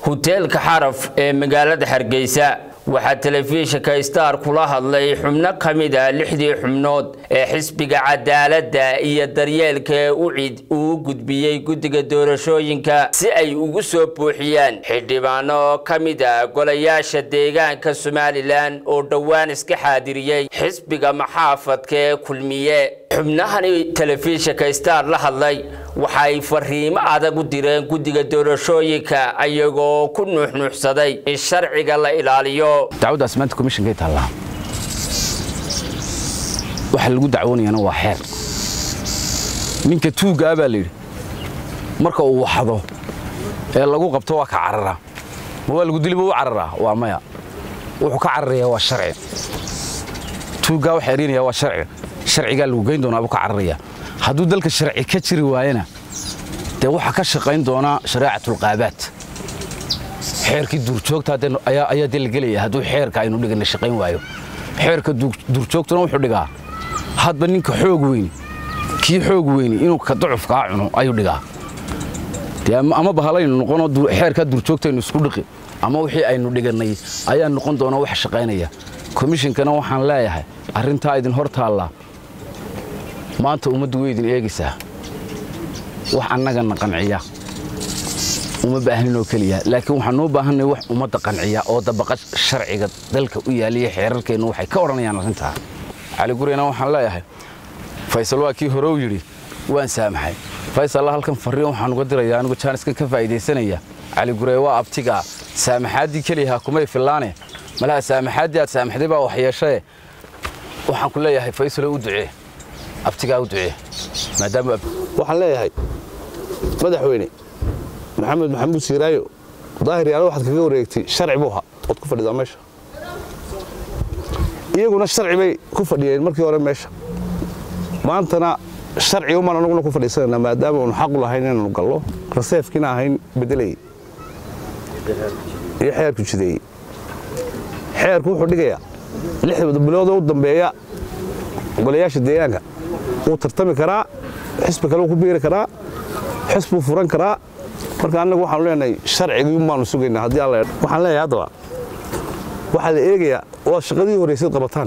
huteelka xaraf ee magaalada hargeysa waxaa telefishinka star kula hadlay xubno ka mid a lixdii xubnood ee xisbiga cadaaladda iyo daryeelka ee ucid uu gudbiyey guddiga doorashooyinka si ay ugu soo buuxiyaan xildhibaano ka mid a golayaasha deegaanka somalilan oo dhowaan iska xaadiriyey xisbiga maxaafadka ee kulmiye xubnahani telefishinka star la hadlay waxay fariimo adag u direen guddiga doorashooyinka ayagoo ku nuuxnuuxsaday in sharciga la ilaaliyo dacwaddaas maanta komishinkay taallaa waxa lagu dacwoonayana waa xeer ninka tuuggaa baa layidhi marka uu waxdo ee lagu qabto waa ka cararaa ma waa lagu diliba u cararaa waa maya wuxuu ka cararayaa waa sharci tuuggaa waxa erinayaa waa sharci sharcigaa lagu geyn doonaa buu ka cararayaa hadduu dalka sharci ka jiri waayana dee waxaa ka shaqayn doonaa shareecatulqaabaad xeerkii duurjoogta ayaa dee la gelaya hadduu xeerka aynu dhigana shaqayn waayo xeerka duurjoogtuna wuxuu dhigaa hadba ninka xoog weyni kii xoog weyni inuu ka ducufkaa cuno ayuu dhigaa dee ama bahalaynu noqonoo xeerkaa duurjoogtaynu isku dhiqi ama wixii aynu dhigannay ayaa noqon doona wax shaqaynaya komishinkana waxaan leeyahay arrintaa idin hor taallaa maanta ummaddu way idin eegaysaa wax annagana qanciya uma baahaninoo keliya laakiin waxaanuu baahanay wax ummadda qanciya oo dabaqa sharciga dalka u yaaliya xeerarkeennu waxay ka odhanayaan arrintaa cali gureyna waxaan leeyahay faysal waa kii hore u yidhi waan saamaxay faysalla halkan farriin waxaan uga diraya anigu jaaniskan ka faa'iidaysanaya cali gurey waa abtigaa saamaxaaddii keliyahaa kumay fillaane malaha saamaxaaddii aad saamaxday baa wax yeeshae waxaan ku leeyahay faysalo u ducee abtigaa u ducee maadaama waxaan leeyahay madaxweyne maxamed maxamuud siiraayo daahir yaala waxaad kaga wareegtay sharci buu ahaa ood ku fadhidaa meesha iyaguna sharci bay ku fadhiyeen markii hore meesha maantana sharci umaan anaguna ku fadhiisanayna maadaama uunu xaqu lahayn inaanu gallo raseefkiina ahayn beddelayay iyo xeerku jideeyey xeerku wuxuu dhigayaa lixda biloodoo u dambeeya golayaasha deegaanka wuu tartami karaa xisbi kale wuu ku biiri karaa xisbuu furan karaa marka annagu waxaanu leenahay sharcigii baanu sugaynaa haddii alla waxaan leeyahay haddaba waxaa la eegayaa waa shaqadii horraysayd qabataan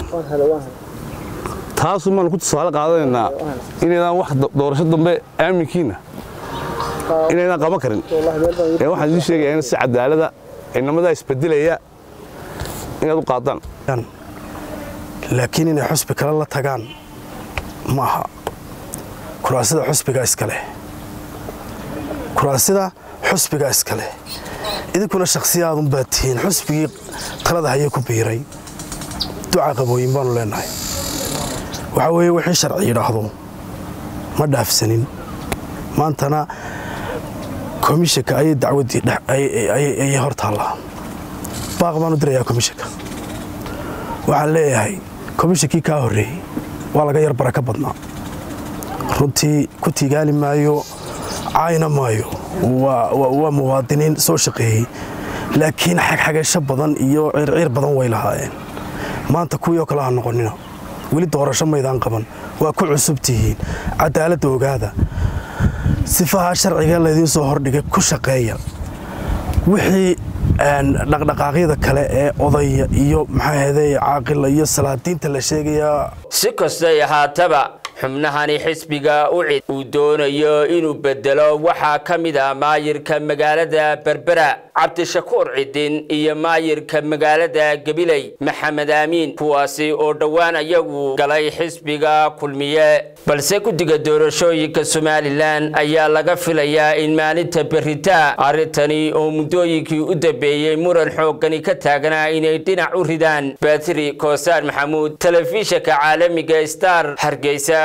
taasu maanu ku tusaale qaadanaynaa inaydaan wax doorasho dambe aaminkiinna inaydaan qaban karin ee waxaan idiin sheegayaa in si cadaalada inamadaa isbedelaya inaad u qaadaan laakiin inay xusbi kale la tagaan ma aha kuraasida xusbigaa iskaleh kuraasida xusbigaa iskaleh idinkuna shakhsiyaadunbaad tihiin xusbigii talada hayay ku biiray duca qabooyin baanu leennahay waxaa weeye wixii sharci yidhaahdo ma dhaafsanin maantana komishinka ayay dacwaddii ayay hor taallaa baaq baanu dirayaa komishinka waxaan leeyahay komishinkii kaa horreeyey waa laga yar baraka badnaa runtii ku tiigaali maayo caayna maayo waa muwaadiniin soo shaqeeyey laakiin xagxagasho badan iyo circiir badan way lahaayeen maanta kuwii oo kale ha noqonina weli doorasho maydaan qaban waa ku cusub tihiin cadaaladda ogaada sifaha sharciga laydiin soo hordhigay ku shaqeeya wixii dhaqdhaqaaqyada kale ee odaya iyo maxaaheedey caaqila iyo salaadiinta la sheegayaa si kastay ahaataba xubnahani xisbiga ucid uu doonayo inuu bedelo waxaa ka mid ah maayirka magaalada berbera cabdishakuur cidin iyo maayirka magaalada gabiley maxamed aamiin kuwaasi oo dhowaan ayagu galay xisbiga kulmiye balse guddiga doorashooyinka somalilan ayaa laga filayaa in maalinta beritaa arrintani oo muddooyinkii u dambeeyey muran xooggani ka taaganaa inay dhinac u ridaan batri koosaan maxamuud telefishinka caalamiga star hargeysa